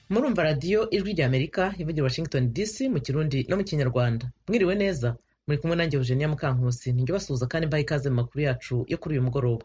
murumva radiyo ijwi rya amerika ivugira washington dc mu kirundi no mu kinyarwanda mwiriwe neza muri kumwe nanjye eugenia mukankusi ninjye basuhuza kandi mbaha ikaze mu makuru yacu yo kuri uyu mugoroba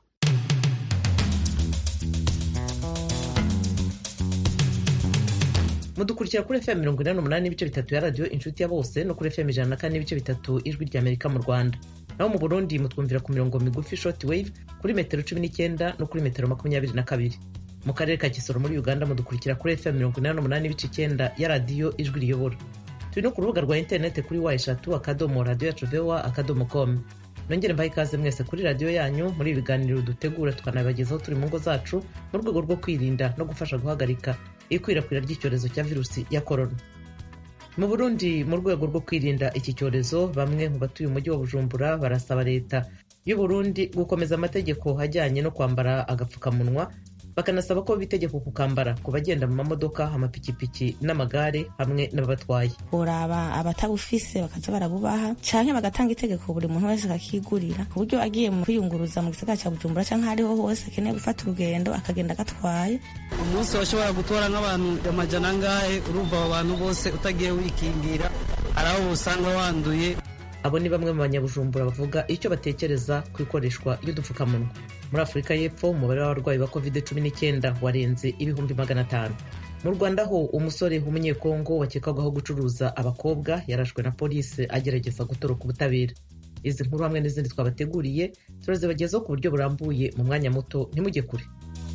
mudukurikira kuri fm mirongo inani n'umunani n'ibice bitatu ya radiyo inshuti ya bose no kuri fm ijana na kane n'ibice bitatu ijwi rya amerika mu rwanda naho mu burundi mutwumvira ku mirongo migufi short wave kuri metero cumi n'icyenda no kuri metero makumyabiri na kabiri mu karere ka kisoro muri uganda mudukurikira kuri fm mirongo inani n'umunani n'ibice icyenda ya radiyo ijwi riyobora turi no ku rubuga rwa interineti kuri wa eshatu akadomo radiyo yacu vowa akadomo com nongere mbahe ikaze mwese kuri radiyo yanyu muri ibi biganiro dutegura tukanabibagezaho turi mu ngo zacu mu rwego rwo kwirinda no gufasha guhagarika ikwirakwira ry'icyorezo cya virusi ya korona mu burundi mu rwego rwo kwirinda iki cyorezo bamwe mu batuye umujyi wa bujumbura barasaba leta y'u burundi gukomeza amategeko ajyanye no kwambara agapfukamunwa bakanasaba ko bitegeko kukambara ku bagenda mu mamodoka amapikipiki n'amagare hamwe n'ababatwaye uraba abatabufise bakaza barabubaha canke bagatanga itegeko buri muntu wese akakigurira ku buryo agiye mu kwiyunguruza mu gisagara ca bujumbura canke ahariho hose akeneye gufata urugendo akagenda agatwaye umunsi washobora gutora nk'abantu amajana angahe urumva abo bantu bose utagiye wikingira hari aho usanga wanduye abo ni bamwe mu banyabujumbura bavuga icyo batekereza ku ikoreshwa ry'udupfukamunwa muri afurika y'epfo umubare w'abarwayi ba covid cumi n'icyenda warenze ibihumbi magana atanu mu rwanda ho umusore w'umunyekongo wakekwagaho gucuruza abakobwa yarashwe na polisi agerageza gutoroka ubutabera izi nkuru hamwe n'izindi twabateguriye turazibagezaho ku buryo burambuye mu mwanya muto ntimujye kure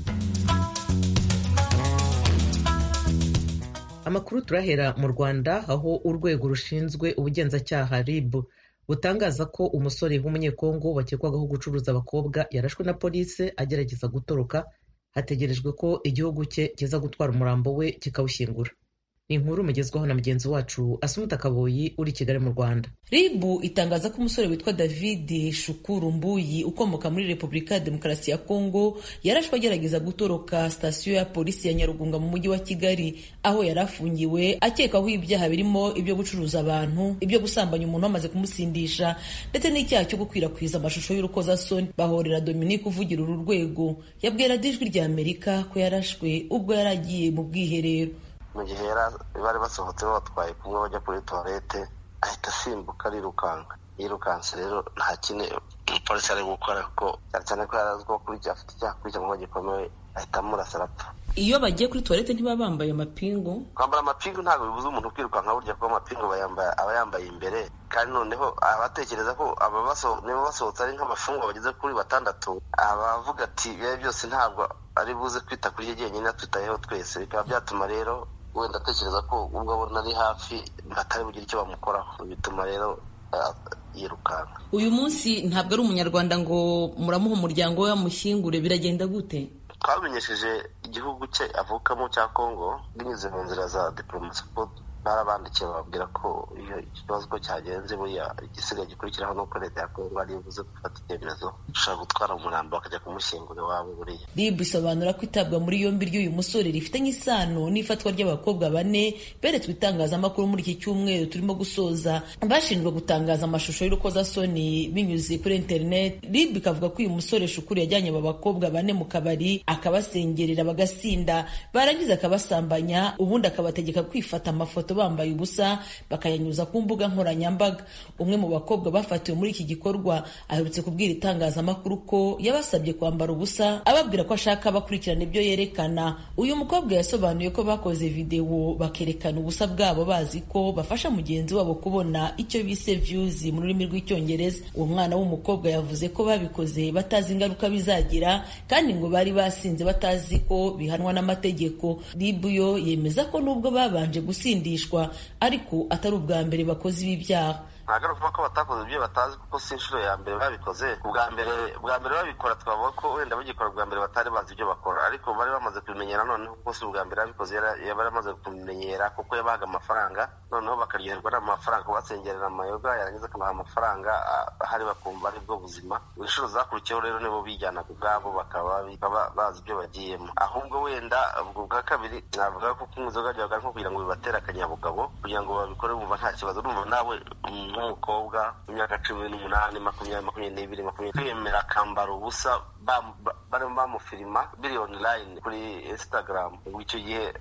amakuru turahera mu rwanda aho urwego rushinzwe ubugenzacyaha rib butangaza ko umusore w'umunyekongo wakekwagaho gucuruza abakobwa yarashwe na polisi agerageza gutoroka hategerejwe ko igihugu cye kiza gutwara umurambo we kikawushyingura ni inkuru mugezwaho na mugenzi wacu asumuta kaboyi uri i kigali mu rwanda ribu itangaza ko umusore witwa david shukuru mbuyi ukomoka muri repubulika ya demokarasi ya kongo yarashwe agerageza gutoroka sitasiyo ya polisi ya nyarugunga mu mujyi wa kigali aho yari afungiwe akekwaho ibyaha birimo ibyo gucuruza abantu ibyo gusambanya umuntu bamaze kumusindisha ndetse n'icyaha cyo gukwirakwiza amashusho y'urukozasoni bahorera dominique uvugira uru rwego yabwira ijwi rya amerika ko yarashwe ubwo yari agiye mu bwiherero mu gihe bari basohotse batwaye kumwe bajya kuri tuwarete ahita asimbuka arirukanka yirukanse rero nta kindi polisi ari gukora kuko cyane cyane ko yari azwiho kuri afite icyaha kuri icyo gikomeye ahita amurasa arapfa iyo bagiye kuri tuwarete ntibaba bambaye amapingu kwambara amapingu ntabwo bibuza umuntu kwirukanka burya kuko amapingu aba yambaye imbere kandi noneho abatekereza ko niba basohotse ari nk'amafungwa bageze kuri batandatu abavuga ati ibihe byose ntabwo ari buze kwita kuri rye jyenyine atwitayeho twese bikaba byatuma rero wenda atekereza ko ubwo abona ari hafi batari bugire icyo bamukoraho bituma rero yirukanka uyu munsi ntabwo ari umunyarwanda ngo muramuha umuryango we bamushyingure biragenda gute twamenyesheje igihugu cye avukamo cya kongo binyuze mu nzira za diporomasi ko barabandikiye bababwira ko iyo ikibazo ko cyagenze buriya igisigaye gikurikiraho ni uko leta ya kongo ari buze gufata icyemezo ushobora gutwara umurambo bakajya kumushyingura iwabo buriya rib isobanura ko itabwa muri yombi ry'uyu musore rifitanye isano n'ifatwa ry'abakobwa bane beretswe itangazamakuru muri iki cyumweru turimo gusoza bashinjwa gutangaza amashusho y'urukozasoni binyuze kuri interineti rib ikavuga ko uyu musore shukuru yajyanye aba bakobwa bane mu kabari akabasengerera bagasinda barangiza akabasambanya ubundi akabategeka kwifata amafoto bambaye ubusa bakayanyuza ku mbuga nkoranyambaga umwe mu bakobwa bafatiwe muri iki gikorwa aherutse kubwira itangazamakuru ko yabasabye kwambara ubusa ababwira ko ashaka bakurikirana ibyo yerekana uyu mukobwa yasobanuye ko bakoze videwo bakerekana ubusa bwabo bazi ko bafasha mugenzi wabo kubona icyo bise views mu rurimi rw'icyongereza uwo mwana w'umukobwa yavuze ko babikoze batazi ingaruka bizagira kandi ngo bari basinze batazi ko bihanwa n'amategeko ribu yo yemeza ko nubwo babanje gusindisha ariko atari ubwa mbere bakoze ibi byaha ntabwo ari ukuvuga ko batakoze ibyo batazi kuko si inshuro ya mbere babikoze ubwa mbere bwa mbere babikora twavuga ko wenda bagikora bwa mbere batari bazi ibyo bakora ariko bari bamaze kubimenyera noneho kuko si ubwa mbere babikoze bari bamaze kubimenyera kuko yabahaga amafaranga noneho bakaryoherwa n'amafaranga basengerera amayoga yarangiza akabaha amafaranga ahari bakumva ari bwo buzima inshuro zakurikiyeho rero nibo bijyanaga ubwabo bakaba bazi ibyo bagiyemo ahubwo wenda ubwo bwa kabiri navuga ko kunywa inzoga ryabaga nko kugira ngo bibatere akanyabugabo kugira ngo babikore bumva nta kibazo urumva nawe nk'umukobwa w'imyaka cumi n'umunani makumyabiri makumyabiri n'ibiri makumyabiri kwemera akambara ubusa barimo bamufirima biri online kuri instagram ubwo icyo gihe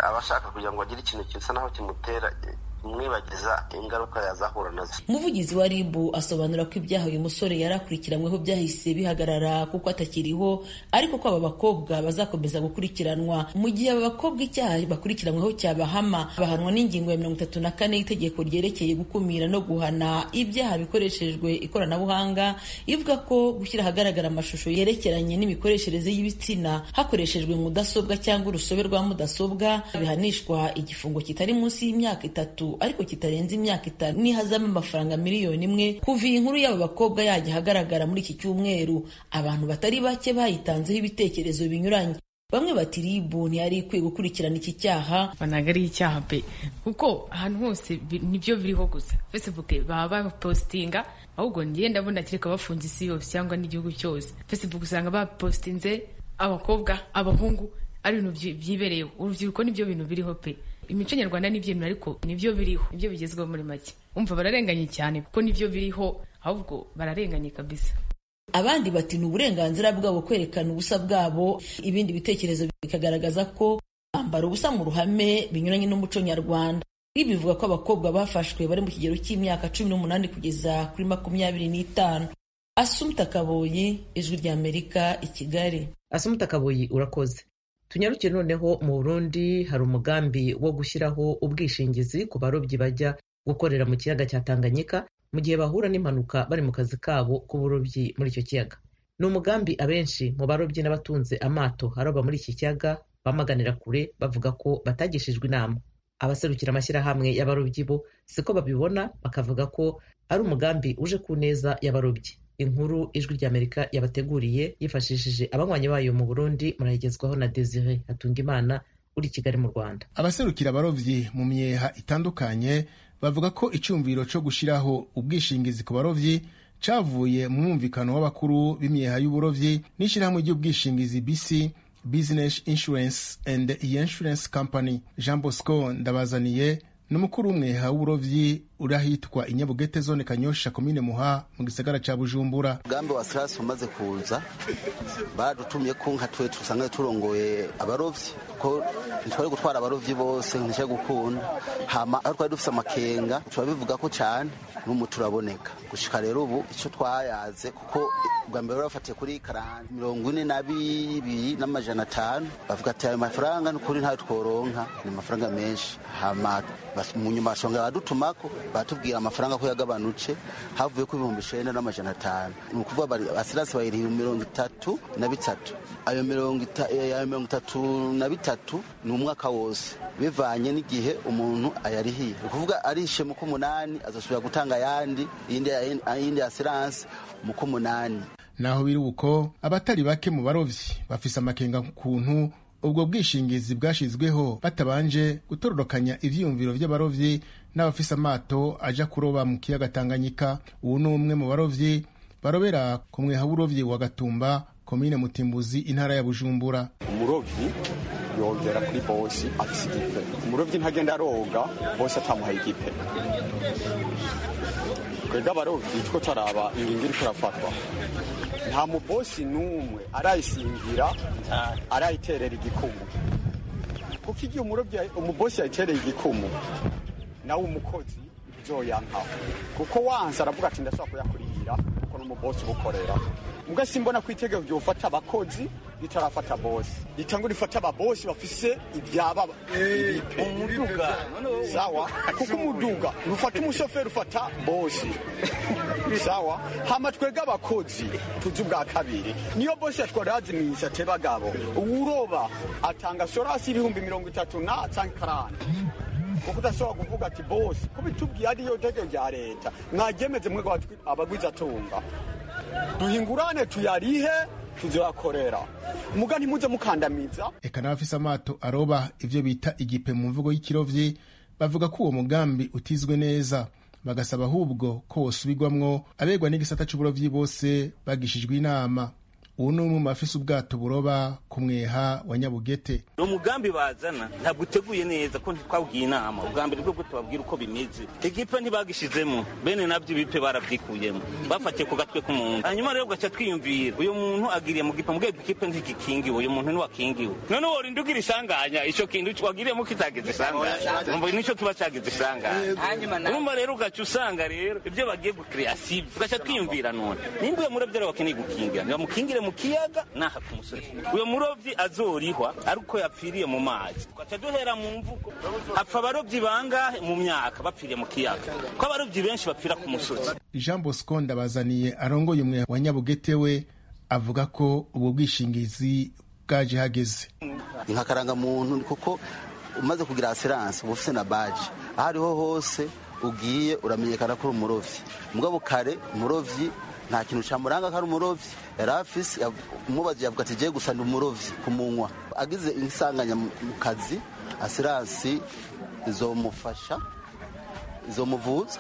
aba ashaka kugira ngo agire ikintu gisa naho kimutera kumwibagiza ingaruka yazahura nazo umuvugizi wa rib asobanura ko ibyaha uyu musore yari akurikiranyweho byahise bihagarara kuko atakiriho ariko ko aba bakobwa bazakomeza gukurikiranwa mu gihe aba bakobwa icyaha bakurikiranyweho cyabahama bahanwa n'ingingo ya mirongo itatu na kane y'itegeko ryerekeye gukumira no guhana ibyaha bikoreshejwe ikoranabuhanga ivuga ko gushyira ahagaragara amashusho yerekeranye n'imikoreshereze y'ibitsina hakoreshejwe mudasobwa cyangwa urusobe rwa mudasobwa bihanishwa igifungo kitari munsi y'imyaka itatu ariko kitarenze imyaka itanu nihazamo amafaranga miliyoni imwe kuva iyi nkuru y'aba bakobwa yajya ahagaragara muri iki cyumweru abantu batari bake bayitanzeho ibitekerezo binyuranye bamwe bati ribu ntiyari ikwiye gukurikirana iki cyaha ntabwo ari icyaha pe kuko ahantu hose nibyo biriho gusa facebook baba bapositinga ahubwo ngiye ndabona kereka bafunze isi yose cyangwa n'igihugu cyose facebook usanga bapositinze abakobwa abahungu ari ibintu byibereyeho urubyiruko nibyo bintu biriho pe imico nyarwanda nibyo bintu ariko nibyo biriho nibyo bigezweho muri make umva bararenganye cyane kuko nibyo biriho ahubwo bararenganye kabisa abandi bati ni uburenganzira bwabo kwerekana ubusa bwabo ibindi bitekerezo bikagaragaza ko kwambara ubusa mu ruhame binyuranye n'umuco nyarwanda ibi bivuga ko abakobwa bafashwe bari mu kigero cy'imyaka cumi n'umunani kugeza kuri makumyabiri n'itanu asumta kaboyi ijwi ry'amerika i kigali asumta kaboyi urakoze tunyarukire noneho mu burundi hari umugambi wo gushyiraho ubwishingizi ku barobyi bajya gukorera mu kiyaga cya tanganyika mu gihe bahura n'impanuka bari mu kazi kabo k'uburobyi muri icyo kiyaga ni umugambi abenshi mu barobyi n'abatunze amato aroba muri iki kiyaga bamaganira kure bavuga ko batagishijwe inama abaserukira amashyirahamwe y'abarobyi bo siko babibona bakavuga ko ari umugambi uje ku neza y'abarobyi inkuru ijwi ry'amerika yabateguriye yifashishije abanywanyi bayo mu burundi murayigezwaho na desire hatungimana uri i kigali mu rwanda abaserukira abarovyi mu myeha itandukanye bavuga ko icyumviro cyo gushyiraho ubwishingizi ku barovyi cyavuye mu mwumvikano w'abakuru b'imyeha y'uburovyi n'ishyirahamwe ry'ubwishingizi bc business insurance and insurance company jean bosco ndabazaniye ni umukuru w'umweha w'uburovyi uri ahitwa inyabugete zone kanyosha komine muha mu gisagara ca bujumbura umugambi wa sirasi umaze kuza baradutumye ko nka twe dusanzwe turongoye abarovyi ko ntitwari gutwara abarovyi bose ntishe gukunda hama aho twari dufise amakenga turabivuga ko cane n'umu turaboneka gushika rero ubu ico twayaze kuko bwa mbere barafatiye kuri karani mirongo ine na bibiri n'amajana atanu bavuga ati ayo mafaranga n'ukuri ntayo tworonka ni amafaranga menshi hama mu nyuma bashonga badutumako batubwira amafaranga ko yagabanutse havuye ku ibihumbi icenda n'amajana atanu ni ukuvuga asirasi bayiriha mirongo itatu na bitatu ayo mirongo itatu na bitatu ni umwaka wose bivanye n'igihe umuntu ayarihiye ni ukuvuga arishe mu k'umunani azasubira gutanga ayandi iyindi asiranse mu k'umunani naho biri uko abatari bake mu barovyi bafise amakenga kuntu ubwo bwishingizi bwashizweho batabanje gutororokanya ivyiyumviro vy'abarovyi n'abafise amato aja kuroba mu kiyaga Tanganyika ubu ni umwe mu barovyi barobera ku mweha w'urovyi wa Gatumba komine Mutimbuzi intara ya Bujumbura umurovyi yongera kuri bosi afise igipe umurovyi ntagenda aroga bosi atamuhaye igipe twebwe abarovyi two taraba ingingo iriko irafatwa nta mubosi n'umwe arayisingira arayiterera igikumu kuko igihe umurobyi umubosi yayitereye igikumu nawe umukozi uzoyankaho kuko wanse aravuga ati ndashobora kuyakurihira kuko n'umubosi ubukorera mbwa simbona ko itegeko ryofata abakozi ritarafata bosi ritangwa rifata ababosi bafise ibyaba umuduga sawa kuko umuduga rufata umushoferi ufata bosi sawa hama twebwe abakozi tuzi ubwa kabiri niyo bosi yatwarazi mwisate bagabo uwuroba atanga sorasi ibihumbi mirongo itatu na canke karani kuko udashobora kuvuga ati bosi ko bitubwiye ariyo tegeko rya leta mwaryemeze mwego abagwizatunga duhingurane tuyarihe tuzoyakorera muga ntimuze mukandamiza eka n'abafise amato aroba ivyo bita igipe mu mvugo y'ikirovyi bavuga ko uwo mugambi utizwe neza bagasaba ahubwo ko wosubirwamwo abegwa n'igisata c'uburovyi bose bagishijwe inama ubu ni umwe mu bafise ubwato buroba ku mweha wa nyabugete ni umugambi bazana ntabwo uteguye neza ko ntitwabwiye inama ubwa mbere bwo tubabwira uko bimeze igipe ntibagishizemo bene nabyo ibipe barabyikuyemo bafatiye ku gatwe k'umuntu hanyuma rero ugaca twiyumvira uyu muntu agiriye mu gipa mbwebwe ikipe ntigikingiwe uyu muntu ntiwakingiwe none worinda ugira isanganya ico kintu wagiriyemo kitagize isanganya umva nico kiba cagize isanganya urumva rero ugaca usanga rero ibyo bagiye gukreya sibyo tugaca twiyumvira none nimba uyo murovyi rero bakeneye gukingira ntibamukingire mu kiyaga naha ku musozi uyo murovyi azorihwa ariko yapfiriye mu mazi tugaca duhera mu mvugo hapfa abarovyi bangahe mu myaka bapfiriye mu kiyaga ko abarovyi benshi bapfira ku musozi jean bosco ndabazaniye arongoye umwe wa nyabugete we avuga ko ubwo bwishingizi bwaje hageze ni nka karangamuntu kuko umaze kugira asiranse uba ufite na baji aho ariho hose ugiye uramenyekana ko uri umurovyi mugabo kare umurovyi nta kintu camuranga ko ari umurovyi yari afise umubazi yavuga ati giye gusa ndi umurovyi ku munwa agize insanganya mu kazi asiransi izomufasha izomuvuza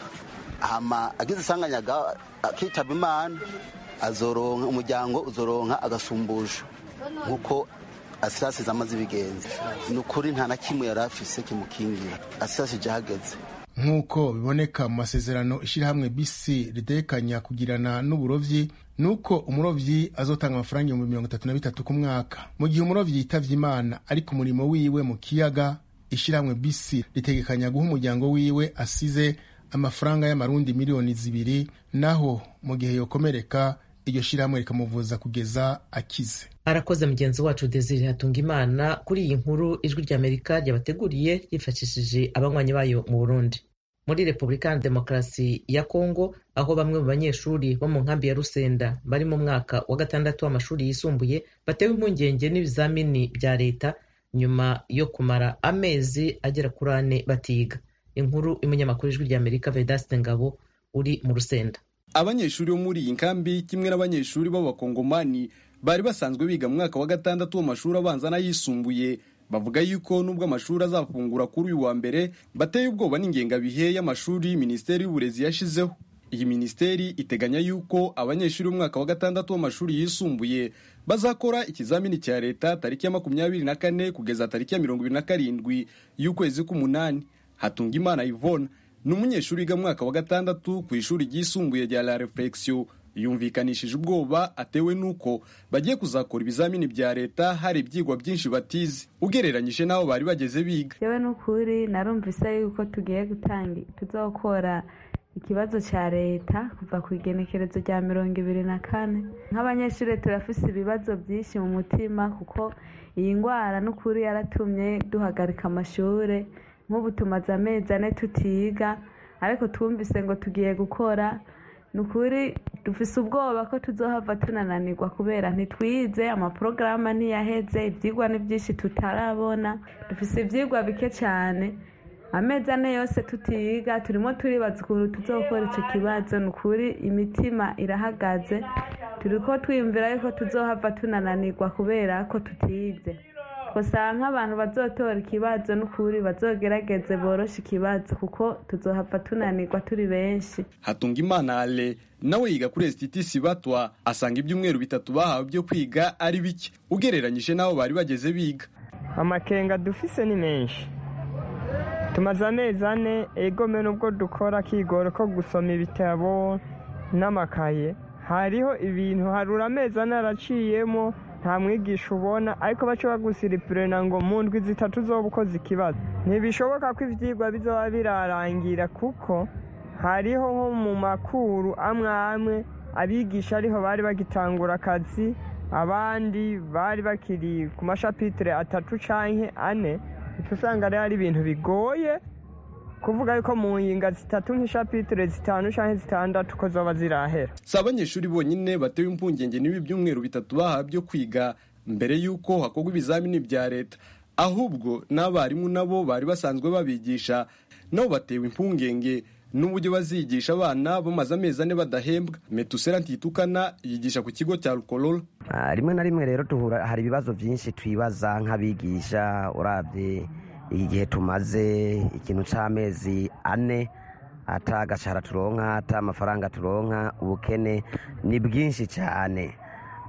hama agize isanganya akitaba imana azoronka umuryango uzoronka agasumbusho nk'uko asirasi zamaze ibigenza ni ukuri nta na kimwe yari afise kimukingira asirasi hageze nk'uko biboneka mu masezerano ishyirahamwe bisi ritekanya kugirana n'uburovyi ni uko umurovyi azotanga amafaranga ibihumbi mirongo itatu na bitatu ku mwaka mu gihe umurovyi yitavye imana ari ku murimo wiwe mu kiyaga ishyirahamwe bisi ritegekanya guha umuryango wiwe asize amafaranga y'amarundi miliyoni zibiri naho mu gihe yokomereka iryo shyirahamwe rikamuvuza kugeza akize arakoze mugenzi wacu desire hatunga imana kuri iyi nkuru ijwi ry'amerika ryabateguriye ryifashishije abanywanyi bayo mu burundi muri repubulika ya demokarasi ya kongo aho bamwe mu banyeshuri bo mu nkambi ya rusenda bari mu mwaka wa gatandatu w'amashuri yisumbuye batewe impungenge n'ibizamini bya leta nyuma yo kumara amezi agera kuri ane batiga inkuru y'umunyamakuru ijwi ry'amerika vedaste ngabo uri mu rusenda abanyeshuri bo muri iyi nkambi kimwe n'abanyeshuri b'abakongomani bari basanzwe biga mu mwaka wa gatandatu w'amashuri abanza n'ayisumbuye bavuga yuko nubwo amashuri azafungura kuri uyu wa mbere bateye ubwoba n'ingengabihe y'amashuri minisiteri y'uburezi yashizeho iyi minisiteri iteganya yuko abanyeshuri b'umwaka wa gatandatu w'amashuri yisumbuye bazakora ikizamini cya leta tariki ya makumyabiri na kane kugeza tariki ya mirongo ibiri na karindwi y'ukwezi k'umunani hatunga imana ivona ni umunyeshuri wiga mu mwaka wa gatandatu ku ishuri ryisumbuye rya la reflexion yumvikanishije ubwoba atewe n'uko bagiye kuzakora ibizamini bya leta hari ibyigwa byinshi batize ugereranyije n'aho bari bageze biga yewe n'ukuri narumvise yuko tugiye gutanga tuzokora ikibazo cya leta kuva ku igenekerezo rya mirongo ibiri na kane nk'abanyeshuri turafise ibibazo byinshi mu mutima kuko iyi ndwara n'ukuri yaratumye duhagarika amashuri nk'ubu tumaze amezi ane tutiga ariko twumvise ngo tugiye gukora ni ukuri dufise ubwoba ko tuzohava tunananirwa kubera ntitwize amaporogaramu ntiyaheze ibyigwa ni byinshi tutarabona dufise ibyigwa bike cyane amezi ane yose tutiga turimo turibaza ukuntu tuzokora icyo kibazo ni ukuri imitima irahagaze turi ko twiyumvira yuko tuzohava tunananirwa kubera ko tutize gusa nk'abantu bazotora ikibazo n'ukuri bazogerageze boroshe ikibazo kuko tuzohava tunanirwa turi benshi hatunga imana ale nawe yiga kuri esititisi batwa asanga ibyumweru bitatu bahawe byo kwiga ari bike ugereranyije n'aho bari bageze biga amakenga dufise ni menshi tumaze amezi ane egome nubwo dukora akigoro ko gusoma ibitabo n'amakaye hariho ibintu harura amezi ane araciyemo nta mwigisha ubona ariko baca bagusiripurena ngo mu ndwi zitatu zoba ukoze ikibazo ntibishoboka ko ibyigwa bizoba birarangira kuko hariho nko mu makuru amwe amwe abigisha ariho bari bagitangura akazi abandi bari bakiri ku mashapitire atatu canke ane usanga rero ari ibintu bigoye kuvuga yuko mu nginga zitatu nk'ishapitire zitanu canke zitandatu ko zoba zirahera si abanyeshuri bonyine batewe impungenge n'ibi byumweru bitatu bahawe byo kwiga mbere y'uko hakorwa ibizamini bya leta ahubwo n'abarimu nabo bari basanzwe babigisha nabo batewe impungenge n'uburyo bazigisha abana bamaze amezi ane badahembwa metusera ntitukana yigisha ku kigo cya rukorora rimwe na rimwe rero duhura hari ibibazo byinshi twibaza nk'abigisha urabye igihe tumaze ikintu cy'amezi ane ata agashahara turonka ata amafaranga turonka ubukene ni bwinshi cyane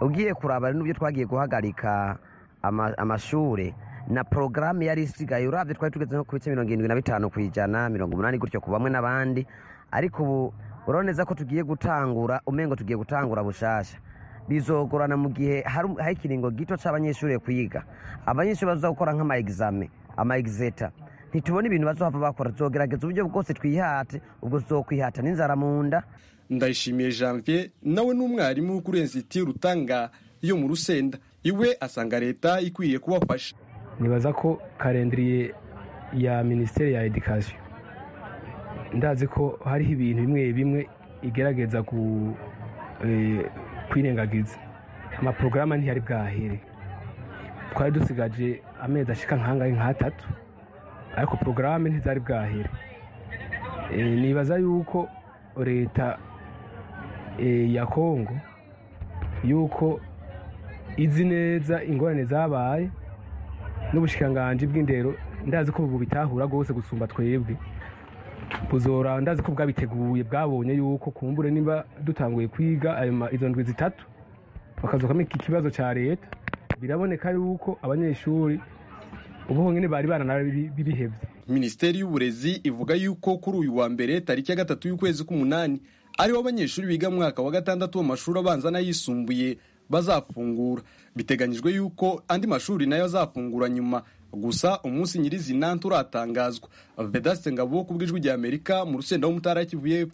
ugiye kuraba n'ubyo twagiye guhagarika amashuri na porogaramu yari isigaye urabye twari tugeze nko ku bice mirongo irindwi na bitanu ku ijana mirongo umunani gutyo ku bamwe n'abandi ariko ubu urabona neza ko tugiye gutangura umengo tugiye gutangura bushasha bizogorana mu gihe hari ikiringo gito cy'abanyeshuri kwiga abanyeshuri baza gukora nk'ama egizame ama egizeta ntitubone ibintu bazohava bakora tuzogerageza uburyo bwose twihate ubwo tuzokwihata n'inzara mu nda ndayishimiye janvier nawe n'umwarimu kuri ensiti rutanga yo mu rusenda iwe asanga leta ikwiye kubafasha nibaza ko karendiriye ya minisiteri ya edikasiyo ndazi ko hariho ibintu bimwe bimwe igerageza kwirengagiza amaporogaramu ntiyari bwahere twari dusigaje amezi ashika nk'angahe nk'atatu ariko porogaramu ntizari bwahere nibaza yuko leta ya kongo yuko izi neza ingorane zabaye n'ubushikiranganji bw'indero ndazi ko ubu bitahura rwose gusumba twebwe buzora ndazi ko bwabiteguye bwabonye yuko kumbure niba dutanguye kwiga izo ndwi zitatu bakazukamo iki kibazo cya leta biraboneka yuko abanyeshuri ubu honyine bari baranabibihebye minisiteri y'uburezi ivuga yuko kuri uyu wa mbere tariki ya gatatu y'ukwezi k'umunani ariho abanyeshuri biga mu mwaka wa gatandatu w'amashuri abanza n'ayisumbuye bazafungura biteganyijwe yuko andi mashuri nayo azafungura nyuma gusa umunsi nyirizina turatangazwa vedaste ngabo ku bw'ijwi rya amerika mu rusenda w'umutara kivuye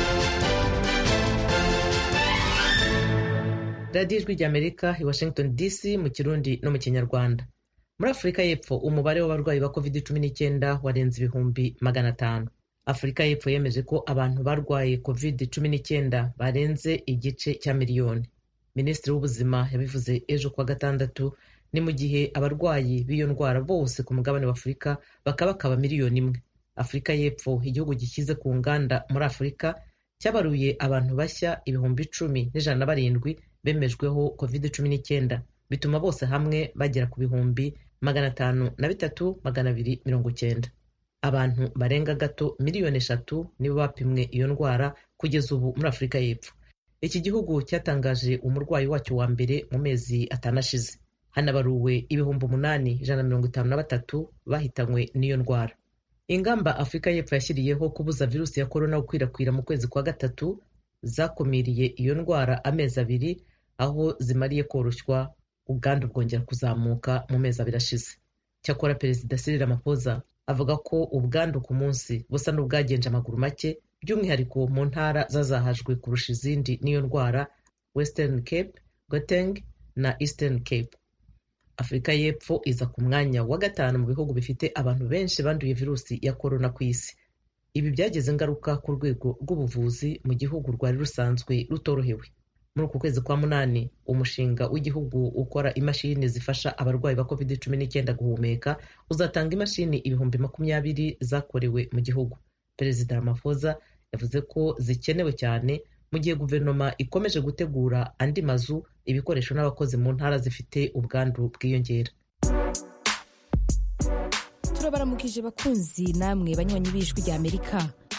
radiyo ijwi rya amerika i washington dc mu kirundi no mu kinyarwanda muri afurika y'epfo umubare w'abarwayi ba covid cumi n'icyenda warenze ibihumbi magana atanu afurika y'epfo yemeje ko abantu barwaye covid cumi n'icyenda barenze igice cya miliyoni minisitiri w'ubuzima yabivuze ejo kuwa gatandatu ni mu gihe abarwayi b'iyo ndwara bose ku mugabane wa afurika bakaba bakaba miliyoni imwe afurika y'epfo igihugu gishyize ku nganda muri afurika cyabaruye abantu bashya ibihumbi icumi n'ijana na barindwi bemejweho covid cumi n'icyenda bituma bose hamwe bagera ku bihumbi magana atanu na bitatu magana abiri mirongo icyenda abantu barenga gato miliyoni eshatu nibo bapimwe iyo ndwara kugeza ubu muri afurika y'epfo iki gihugu cyatangaje umurwayi wacyo wa mbere mu mezi atanu ashize hanabaruwe ibihumbi umunani ijana na mirongo itanu na batatu bahitanywe n'iyo ndwara ingamba afurika y'epfo yashyiriyeho kubuza virusi ya korona gukwirakwira mu kwezi kwa gatatu zakumiriye iyo ndwara amezi abiri aho zimariye koroshywa ubwandu bwongera kuzamuka mu mezi abiri ashize cyakora perezida Cyril Ramaphosa avuga ko ubwandu ku munsi busa n'ubwagenje amaguru make by'umwihariko mu ntara zazahajwe kurusha izindi n'iyo ndwara western cape gauteng na eastern cape afurika y'epfo iza ku mwanya wa gatanu mu bihugu bifite abantu benshi banduye virusi ya korona ku isi ibi byagize ingaruka ku rwego rw'ubuvuzi mu gihugu rwari rusanzwe rutorohewe muri uku kwezi kwa munani umushinga w'igihugu ukora imashini zifasha abarwayi ba covid cumi n'icyenda guhumeka uzatanga imashini ibihumbi makumyabiri zakorewe mu gihugu perezida Ramaphosa yavuze ko zikenewe cyane mu gihe guverinoma ikomeje gutegura andi mazu ibikoresho n'abakozi mu ntara zifite ubwandu bwiyongera turabaramukije bakunzi namwe banywanyi b'ijwi rya amerika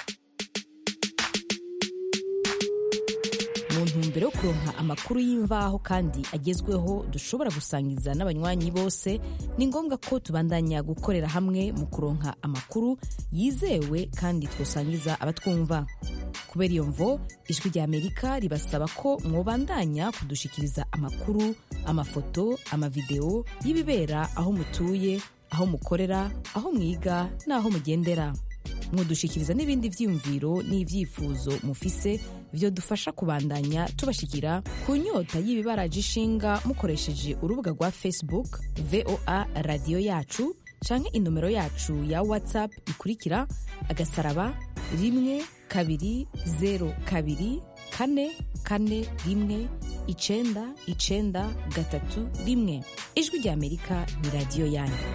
mu ntumbero yo kuronka amakuru y'imvaho kandi agezweho dushobora gusangiza n'abanywanyi bose ni ngombwa ko tubandanya gukorera hamwe mu kuronka amakuru yizewe kandi twosangiza abatwumva kubera iyo mvo ijwi rya amerika ribasaba ko mwobandanya kudushikiriza amakuru amafoto amavideo y'ibibera aho mutuye aho mukorera aho mwiga n'aho mugendera mudushikiriza n'ibindi byiyumviro n'ibyifuzo mufise byo dufasha kubandanya tubashikira ku nyota y'ibibaraje ishinga mukoresheje urubuga rwa facebook voa radiyo yacu canke inomero yacu ya whatsapp ikurikira agasaraba rimwe kabiri zero kabiri kane kane rimwe icenda icenda gatatu rimwe ijwi rya amerika ni radiyo yanyu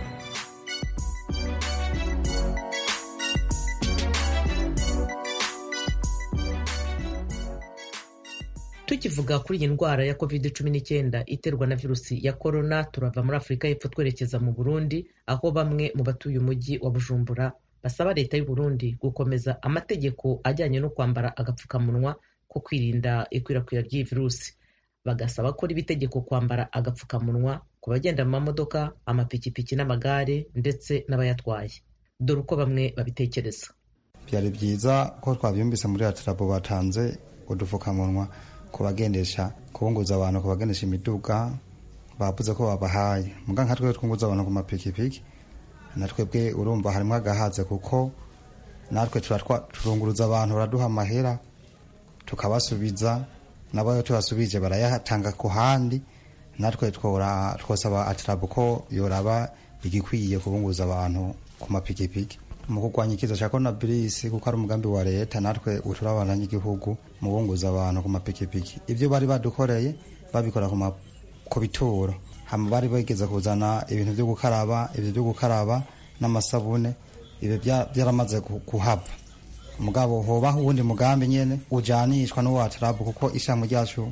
tukivuga kuri iyi ndwara ya covid cumi n'icyenda iterwa na virusi ya korona turava muri afurika y'epfo twerekeza mu burundi aho bamwe mu batuye umujyi wa bujumbura basaba leta y'u Burundi gukomeza amategeko ajyanye no kwambara agapfukamunwa ko kwirinda ikwirakwira ry'iyi virusi bagasaba ko riba itegeko kwambara agapfukamunwa ku bagenda mu mamodoka amapikipiki n'amagare ndetse n'abayatwaye dore uko bamwe babitekereza byari byiza ko twabyumvise muri atirabo batanze udupfukamunwa ku bagendesha kubunguza abantu ku bagendesha imiduga bavuze ko babahaye muga nka twe twunguza abantu ku mapikipiki natwebwe urumva harimo agahaze kuko natwe turunguruza abantu baraduha amahera tukabasubiza nabo iyo tubasubije barayatanga ku handi natwe twosaba atirabu ko yoraba igikwiye kubunguza abantu ku mapikipiki mu kurwanya ikiza cya coronavirus kuko ari umugambi wa leta natwe uturabana n'igihugu mu bunguza abantu ku mapikipiki ibyo bari badukoreye babikora ku bituro hama bari bageze kuzana ibintu byo gukaraba ibyo byo gukaraba n'amasabune ibyo byaramaze kuhava mugabo hoba uwundi mugambi nyene ujanishwa n'uwatarabu kuko ishami ryacu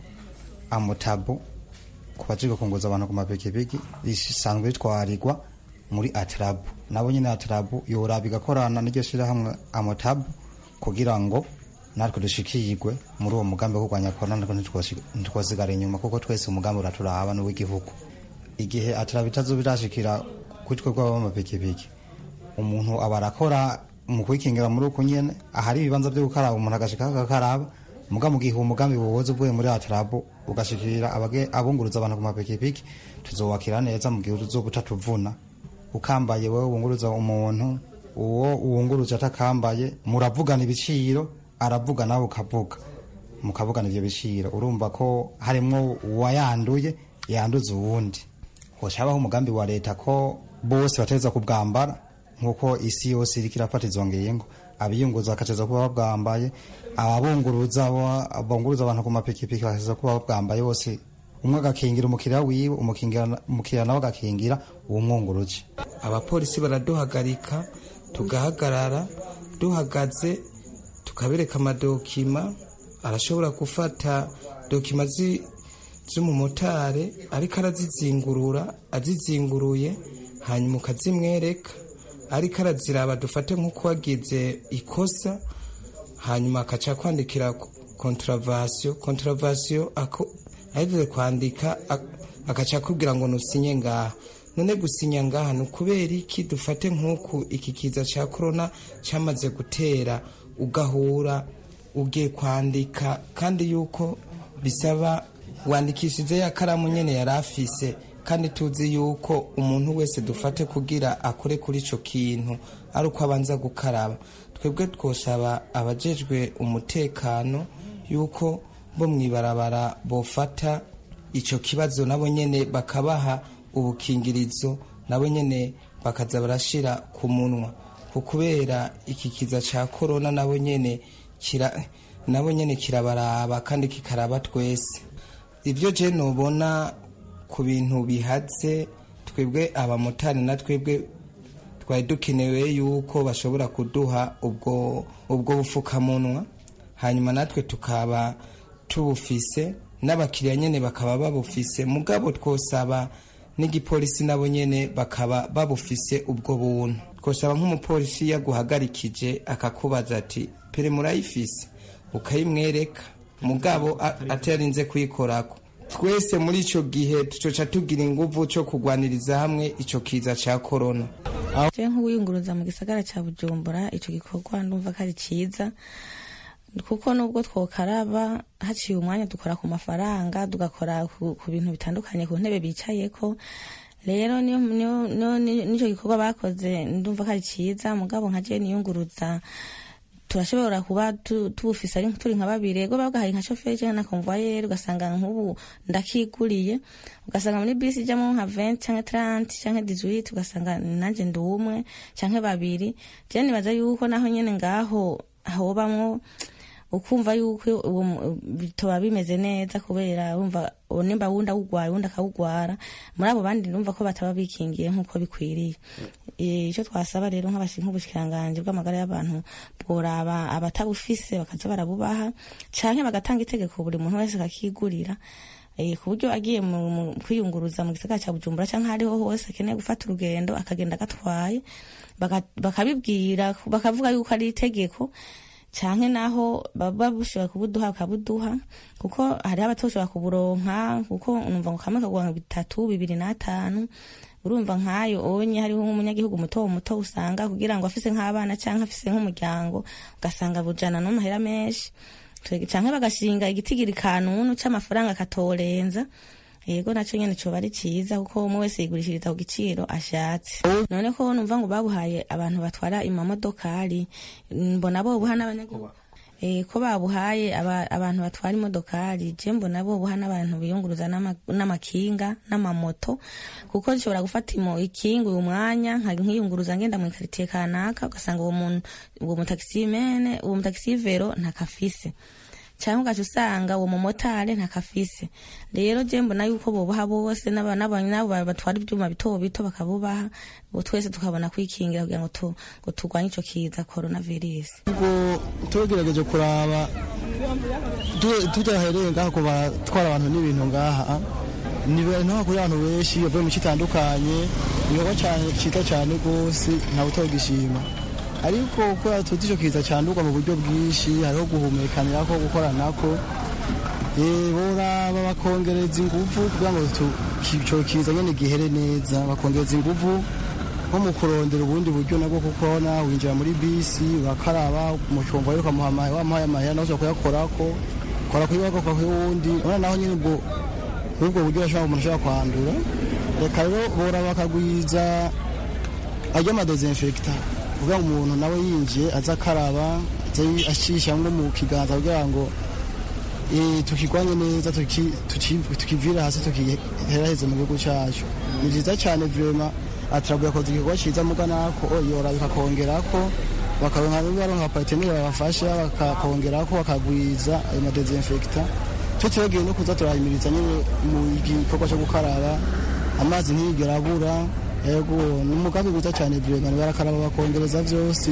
amutabu ku bajiga kunguza abantu ku mapikipiki risanzwe ritwarirwa muri atarabu nabo nyene atarabu yoraba igakorana n'iryo shirahamwe amutabu kugira ngo natwe dushikirwe muri uwo mugambi wo kurwanya korona natwe ntitwosigara inyuma kuko twese umugambi uraturaba n'uw'igihugu igihe atarabu itazoba irashikira kuri twe b'amapikipiki umuntu aba arakora mu kwikingira muri uku nyene ahari ibibanza byo gukaraba umuntu agashika agakaraba muga mu gihe umugambi wowoza uvuye muri atarabu ugashikira abunguruza abantu ku mapikipiki tuzowakira neza mu gihe uzoba utatuvuna ukambaye wowe wunguruza umuntu uwo uwunguruje atakambaye muravugana ibiciro aravuga nawe ukavuga mukavugana ivyo biciro urumva ko harimwo uwayanduye yanduza uwundi hocabaho umugambi wa leta ko bose bategereza kubwambara nk'uko isi yose iriko irafata izo ngingo abiyunguza bakateza kuba babwambaye ababunguruza bunguruza abantu ku mapikipiki bakateza kuba babwambaye bose umwe agakingira umukiriya wiwe umukiriya nawe agakingira uwumwunguruje abapolisi baraduhagarika tugahagarara duhagaze tukabereka amadokima arashobora gufata dokima z'umumotari ariko arazizingurura azizinguruye hanyuma ukazimwereka ariko araziraba dufate nk'uko wagize ikosa hanyuma akaca kwandikira kontaravasiyo kontaravasiyo ahejeje kwandika agaca akubwira ngo nusinye ngaha none gusinya ngaha ni ukubera iki dufate nk'uku iki kiza cya korona cyamaze gutera ugahura ugiye kwandika kandi yuko bisaba wandikishije ya karamu nyine yari afise kandi tuzi yuko umuntu wese dufate kugira akore kuri icyo kintu ari uko abanza gukaraba twebwe twosaba abajejwe umutekano yuko bo mu ibarabara bofata icyo kibazo nabo nyine bakabaha ubukingirizo nabo nyine bakaza barashyira ku munwa kubera iki kiza cya korona nabo nyine nabo nyine kirabaraba kandi kikaraba twese ibyo je nubona ku bintu bihatse twebwe abamotari na twebwe twari dukenewe yuko bashobora kuduha ubwo ubwo bufukamunwa hanyuma natwe tukaba tubufise n'abakiriya nyine bakaba babufise mugabo twosaba n'igipolisi nabo nyine bakaba babufise ubwo buntu twosaba nk'umupolisi yaguhagarikije akakubaza ati pere murayifise ukayimwereka mugabo atarinze kuyikorako twese muri icyo gihe tucoca tugira inguvu cyo kugwaniriza hamwe icyo kiza cya korona je nk'uwiyunguruza mu gisagara cya bujumbura icyo gikorwa ndumva ko ari cyiza kuko nubwo twokaraba haciye umwanya dukora ku mafaranga tugakora ku bintu bitandukanye ku ntebe bicayeko rero n'icyo gikorwa bakoze ndumva ko ari cyiza mugabo nka je niyunguruza turashobora kuba tubufise ari turi nka babiri ego babwahaye nka shoferi cyangwa na konvoyeri ugasanga nk'ubu ndakiguriye ugasanga muri bisi ijyamo nka 20 cyangwa 30 cyangwa 18 ugasanga nanjye ndi umwe cyangwa babiri je nibaza yuko naho nyene ngaho hobamwo ukumva yuko bitoba bimeze neza kubera wumva nimba wundi awugwaye wundi akawugwara muri abo bandi numva ko bataba bikingiye nk'uko bikwiriye icyo twasaba rero nk'ubushikiranganje bw'amagara y'abantu bworaba abatabufise bakaza barabubaha canke bagatanga itegeko buri muntu wese akakigurira ku buryo agiye mu kwiyunguruza mu gisagara cya bujumbura cyangwa hariho hose akeneye gufata urugendo akagenda agatwaye bakabibwira bakavuga yuko ari itegeko canke naho baba bushobora kubuduha bakabuduha kuko hariho abatoshobora kuburonka kuko numva ngo kamwe kagura bitatu bibiri n'atanu urumva nk'ayo onye hariho nk'umunyagihugu muto muto usanga kugira ngo afise nk'abana canke afise nk'umuryango ugasanga bujana n'amahera menshi canke bagashinga igitigiri kanunu c'amafaranga katorenza yego naco nyene coba ari ciza kuko umwe wese yigurishiriza ku giciro ashatse none ko numva ngo babuhaye abantu batwara imamodokari mbona bobuha n'abanyagihugu ko babuhaye abantu batwara imodokari je mbona bobuha n'abantu biyunguruza n'amakinga n'amamoto kuko nshobora gufata ikinga uyu mwanya nkiyunguruza ngenda mu ikaritiye kanaka ugasanga uwo muntu uwo mutakisimene uwo mutagisivero ntakafise cyangwa ugaca usanga uwo mumotari ntakafise rero je mbona yuko bobaha bose nabo batwara ivyuma bito bito bakabubaha twese tukabona kwikingira kugira ngo ngo turwanye ico kiza coronavirus ngo tugerageje kuraba tudahereye ngaha ku batwara abantu n'ibintu ngaha ni ibintu kuri abantu benshi bavuye mu itandukanye ibikorwa cyiza cyane rwose ntawe utogishima ariko kubera tuzi icyo kiza cyandurwa mu buryo bwinshi hariho guhumekanira ko gukoranako boraba bakongereza ingufu kugira ngo icyo kiza nyine gihere neza bakongereza ingufu nko mu kurondera ubundi buryo nabwo kuko nawe winjira muri bisi urakaraba mu cyumba rero ukamuha wamuhaye amahera nawe ushobora kuyakorako ukora kuri wako kuri wundi urabona naho nyine ubwo ubwo buryo urashobora umuntu ashobora kwandura reka rero boraba bakagwiza ajya amadezinfekita kugira ngo umuntu nawe yinjiye aza akaraba acisha nko mu kiganza kugira ngo tukigwanye neza tukivira hasi tukiheraheze mu gihugu cyacu ni byiza cyane vrema ataraguye akoze igikorwa cyiza muga nako yora bikakongerako bakaronka baronka parteneri babafasha bakakongerako bakagwiza ayo madezinfekta cyo tubagiye no kuza turahimiriza nyine mu gikorwa cyo gukaraba amazi ntiyigera abura yego ni umugambi mwiza cyane vyegana barakaraba bakongereza vyose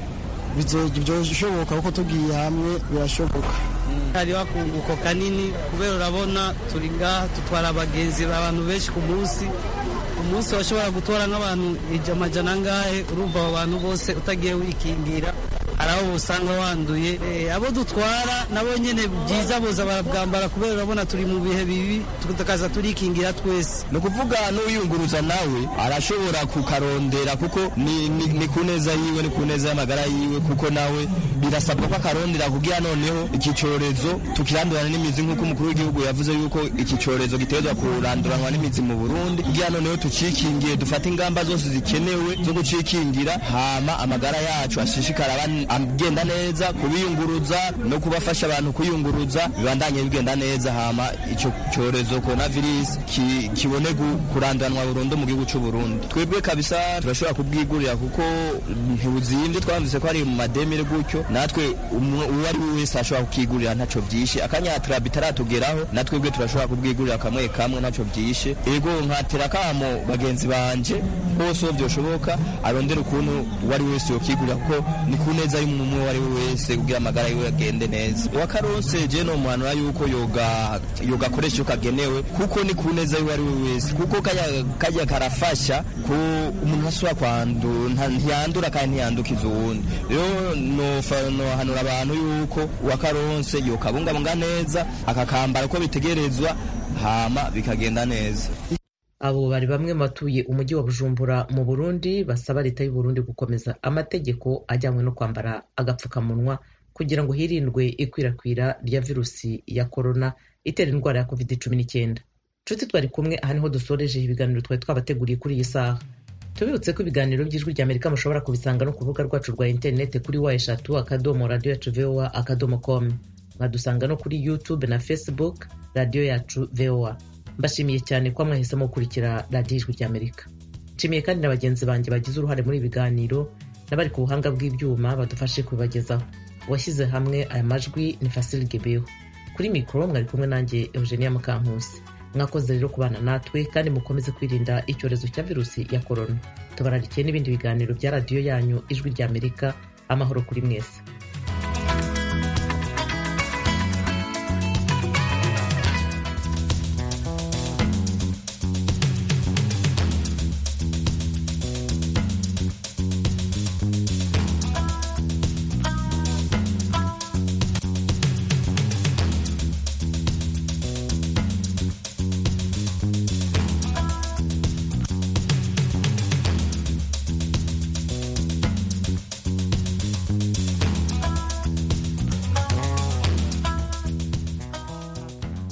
bizoshoboka kuko tugiye hamwe birashoboka hariho akunguko kanini kubera urabona turi ngaha dutwara abagenzi abantu benshi ku munsi umunsi washobora gutora nk'abantu amajana angahe urumva abo bantu bose utagiye wikingira hari aho usanga wanduye abo dutwara nabo nyine byiza boza barabwambara kubera urabona turi mu bihe bibi tukaza turikingira twese ni ukuvuga n'uyunguruza nawe arashobora kukarondera kuko ni ku neza yiwe ni ku neza y'amagara yiwe kuko nawe birasabwa ko akarondera kugira noneho iki cyorezo tukirandurana n'imizi nk'uko umukuru w'igihugu yavuze yuko iki cyorezo gitezwa kuranduranwa n'imizi mu burundi kugira noneho tucikingiye dufate ingamba zose zikenewe zo gucikingira hama amagara yacu ashishikara agenda neza kubiyunguruza no kubafasha abantu kuyunguruza bibandanye bigenda neza hama icyo cyorezo coronavirus ki, kibone kurandanwa burundu mu gihugu cy'u Burundi twebwe kabisa turashobora kubwigurira kuko ntibuzimvye twamvise ko ari mu mademire gutyo natwe uwo ari we wese ashobora kukigurira ntaco vyishe akanyatira bitaratugeraho natwebwe turashobora kubwigurira kamwe kamwe ntaco vyishe ego nkatera kamo bagenzi banje bose vyoshoboka arondera ukuntu uwo ari wese yokigurira kuko ni ku neza y'umuntu uwo ari we wese kugira amagara yiwe agende neza uwakarose je no muhanura yuko yoga yoga akoresha uko kagenewe kuko ni ku neza y'uwo ari we wese kuko kajya karafasha ko umuntu ashobora kwandura ntiyandura kandi ntiyandukiza uwundi rero nohanura abantu yuko uwakaronse yokabungabunga neza akakambara uko bitegerezwa hama bikagenda neza abo bari bamwe mu batuye umujyi wa bujumbura mu burundi basaba leta y'u Burundi gukomeza amategeko ajyanywe no kwambara agapfukamunwa kugira ngo hirindwe ikwirakwira rya virusi ya korona itera indwara ya covid cumi n'icyenda nshuti twari kumwe aha niho dusoreje ibiganiro twari twabateguriye kuri iyi saha tubibutse ko ibiganiro by'ijwi rya amerika mushobora kubisanga no ku rubuga rwacu rwa interineti kuri wa eshatu akadomo radiyo yacu voa akadomo com mwadusanga no kuri youtube na facebook radiyo yacu voa mbashimiye cyane ko mwahisemo gukurikira radiyo ijwi rya amerika nshimiye kandi na bagenzi banjye bagize uruhare muri ibi biganiro n'abari ku buhanga bw'ibyuma badufashe kubibagezaho uwashyize hamwe aya majwi ni fasile gebeho kuri mikoro mwari kumwe nanjye eugenia mukankusi mwakoze rero kubana natwe kandi mukomeze kwirinda icyorezo cya virusi ya korona tubararikiye n'ibindi biganiro bya radiyo yanyu ijwi rya amerika amahoro kuri mwese